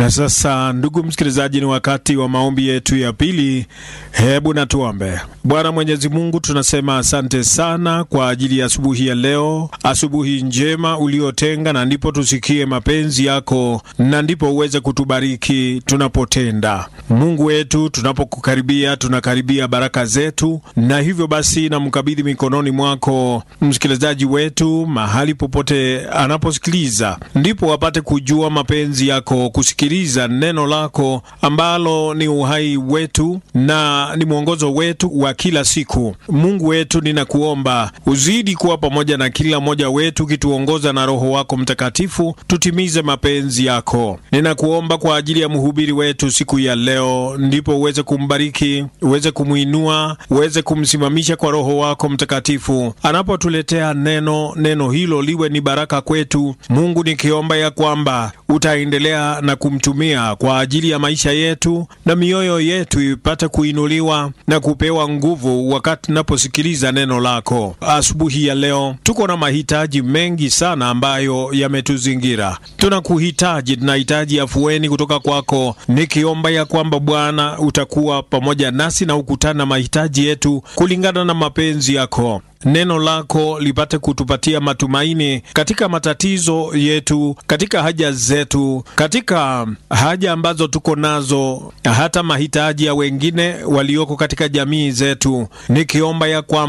Na sasa, ndugu msikilizaji, ni wakati wa maombi yetu ya pili. Hebu na tuombe. Bwana Mwenyezi Mungu, tunasema asante sana kwa ajili ya asubuhi ya leo, asubuhi njema uliotenga, na ndipo tusikie mapenzi yako, na ndipo uweze kutubariki tunapotenda. Mungu wetu, tunapokukaribia tunakaribia baraka zetu, na hivyo basi namkabidhi mikononi mwako msikilizaji wetu mahali popote anaposikiliza, ndipo wapate kujua mapenzi yako, kusikiliza neno lako ambalo ni uhai wetu na ni mwongozo wetu wa kila siku. Mungu wetu, ninakuomba uzidi kuwa pamoja na kila mmoja wetu, ukituongoza na Roho wako Mtakatifu, tutimize mapenzi yako. Ninakuomba kwa ajili ya mhubiri wetu siku ya leo, ndipo uweze kumbariki, uweze kumwinua, uweze kumsimamisha kwa Roho wako Mtakatifu anapotuletea neno. Neno hilo liwe ni baraka kwetu. Mungu, nikiomba ya kwamba utaendelea na kumtumia kwa ajili ya maisha yetu na mioyo yetu ipate kuinuliwa na kupewa nguvu wakati tunaposikiliza neno lako. Asubuhi ya leo tuko na mahitaji mengi sana ambayo yametuzingira. Tunakuhitaji, tunahitaji afueni kutoka kwako, nikiomba ya kwamba Bwana utakuwa pamoja nasi na ukutana mahitaji yetu kulingana na mapenzi yako. Neno lako lipate kutupatia matumaini katika matatizo yetu, katika haja zetu, katika haja ambazo tuko nazo, hata mahitaji ya wengine walioko katika jamii zetu, nikiomba ya kwamba